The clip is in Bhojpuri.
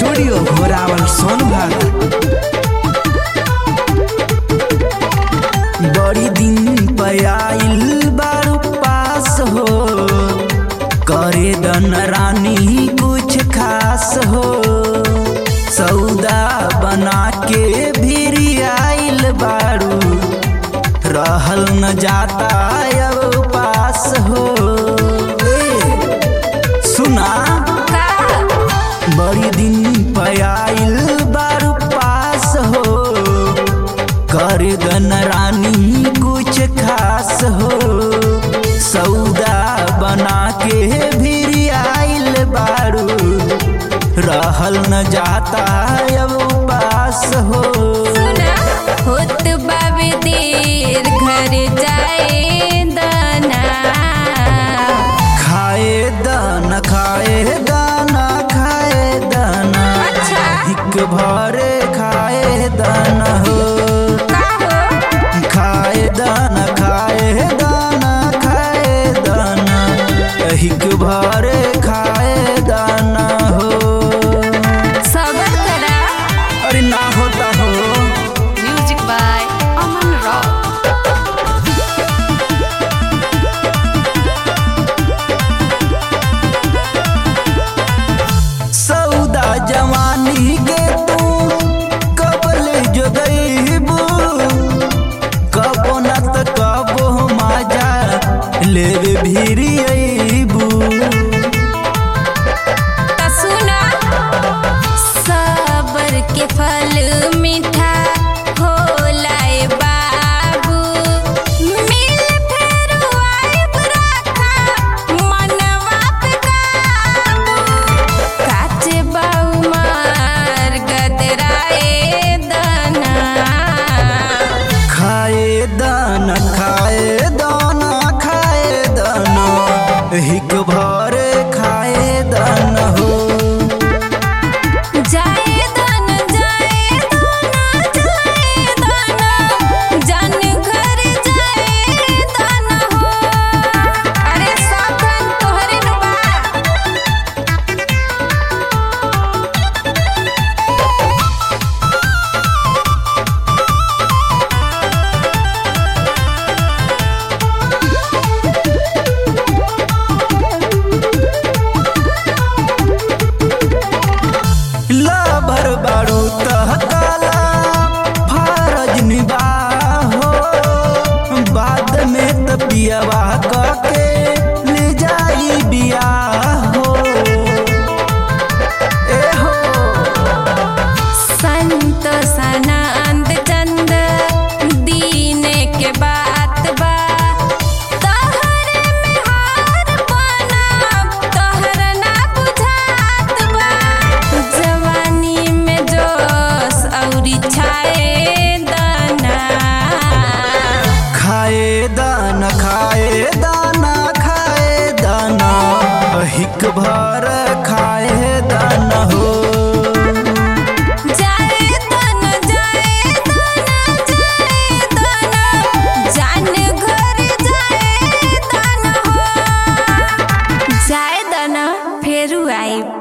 स्टूडियो घोरावल सोनभद्र बड़ी दिन पयाइल बारू पास हो करे दन रानी कुछ खास हो सौदा बना के भी आइल बारू रहल न जाता अब पास हो ए, सुना बड़ी दिन पयाइल बारू पास हो कर दन रानी कुछ खास हो सौदा बना के भी आइल बारू रहल न जाता अब पास हो होत बाबे देर घर जाए दाना खाए दाना खाए दाना खाए दाना अच्छा। हिक भरे खाए दाना हो का हो खाए दाना खाए दाना खाए दाना हिक भरे खाए दाना हो सबर करा अरे ना होता हो म्यूजिक बाय अमन रॉक सौदा जवानी के तू कबल जोगईबू कबो न त कबो माजा लेवे भीरी अईबू त सुना सबर के फल मीठा होला ए बाबू मिल फेर आइब राखा मनवा पे काबू काचे बाऊ मार गदराए दाना खाए दाना खाए दाना खाए दाना हिक भरे खाए दाना हो जाए दाना जाए दाना जाए दाना जान घर जाए दाना हो अरे साधन तोहरे न बा लाभर बारू तह काला फरज निबाहो बाद में त पियवा कके ले जाई बियाह हो ए हो संत सनंद चंद दीन के बात बा तहरे में हार बना तहर ना बुझात बा जवानी में जोश औरी छाए दाना खाए दाना खाए दाना खाए दाना हिक भर